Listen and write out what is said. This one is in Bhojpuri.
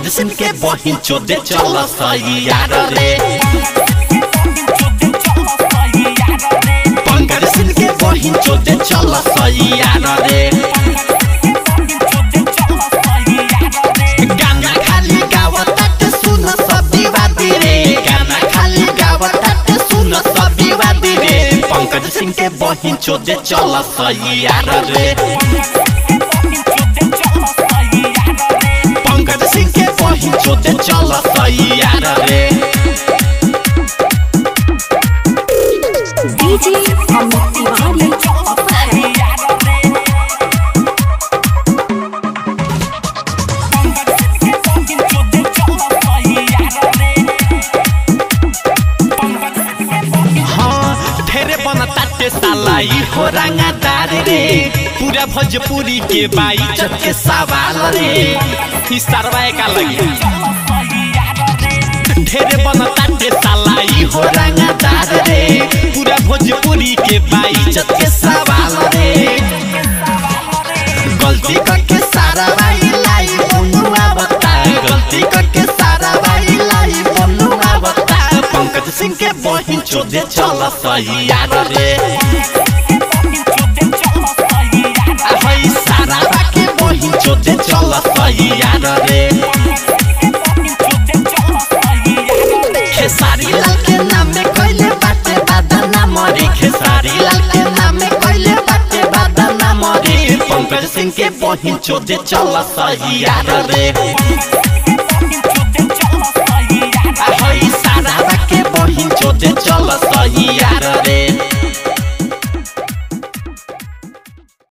सिंह के बहिन चोदे चल सही यार रे पंकज सिंह के बहिन चोदे चल सही यार रे गाना खाली गावत सुन सब विवादी रे गाना खाली गावत सुन सब विवादी रे पंकज सिंह के बहिन चोदे चल सही यार रे पंकज सिंह के बहिन चोदे चल सही यार रे डीजे अमित तिवारी अपहर हाँ ढेरे बनताटे साला ई हो रंगादार रे पूरा भोजपुरी के बाई जत के सवाल रे ई सरवा का लगी ढेरे बनताटे साला ई हो रंगादार रे पूरा भोजपुरी के बाई जत के सवाल रे गलती करके सारा भाई लाई बनुआ बता गलती करके सारा भाई लाई बनुआ बता पंकज सिंह के बहिन चोदे चल सही यार रे हई सारा के बहिन चोदे चल सही यार रे खेसारी लाल के नाम में कोइले बाटे बादा ना मरे खेसारी लाल के नाम में कोइले बाटे बादा ना मरे पंकज सिंह के बहिन चोदे चल सही यार रे